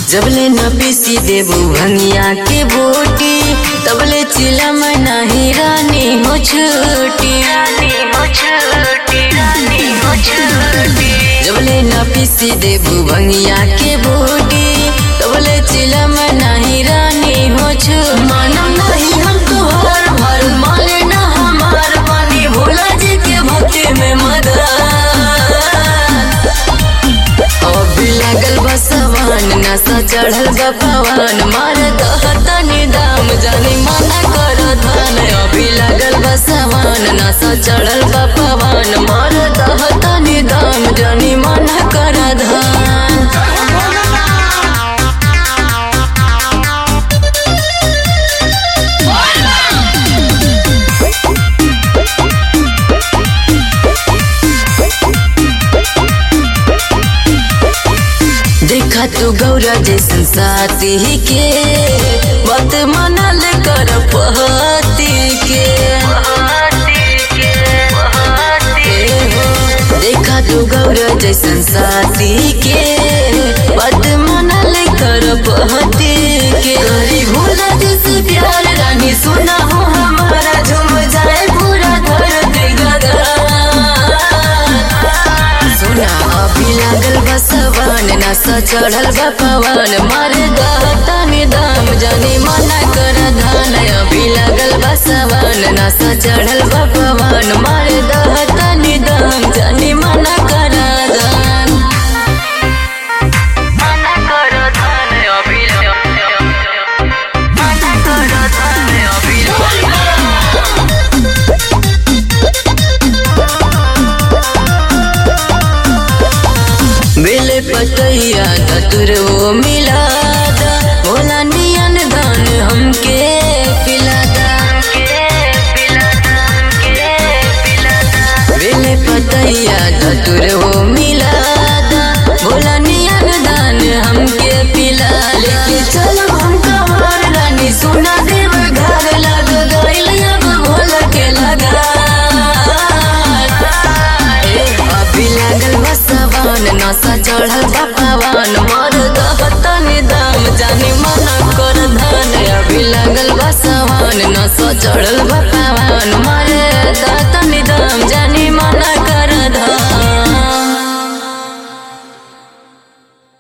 जबले न पीसी देबू भंगिया के बोटी तबले चिलम नाही रानी हो छूटी रानी हो छूटी रानी हो छूटी जबले न पीसी देबू भंगिया के बोटी तबले चिलम नाही रानी हो छू मानम नहीं हम तोहार भर माने ना हमार पानी भोला जी के भक्ति में मदद अभी लागल बसवान नशा चढ़ल बा पवन मार दहतनी दाम जानी मना कर धन अभी लागल बसवान नशा चढ़ल बा पवन मार दहतनी दाम जानी मना कर धन देखा तू गौरा जैसन साथी के बात मनल कर पहती के देखा तू गौरा जैसन साथी के बात मनल कर पहती के गरी भोला जैसे प्यार रानी सुना हो हमारा झूम जाए पूरा धरती गगन सुना अभी लागल बसवान नशा चढ़ल बा पवन मार दहतनी दाम जानी मना कर धान अभी लागल बसवान नशा चढ़ल बा पवन मार दहतनी दाम जानी मना कर धान मना कर धान अभी मना कर धान अभी बेले पतैया दतुर वो मिलादा भोला नियन दान हमके पिलादा बेले पतैया दतुर वो मिलादा भोला नियन दान हमके पिला लेके चलो हम कमर रानी सुना देव घर लग गइल अब भोला के लगा अभी लागल बसवान नशा चढ़ल बा पवन मर दहतनी दाम जानी मना कर धन अभी लागल बसवान नशा चढ़ल बा पवन मर दहतनी दाम जानी मना कर धन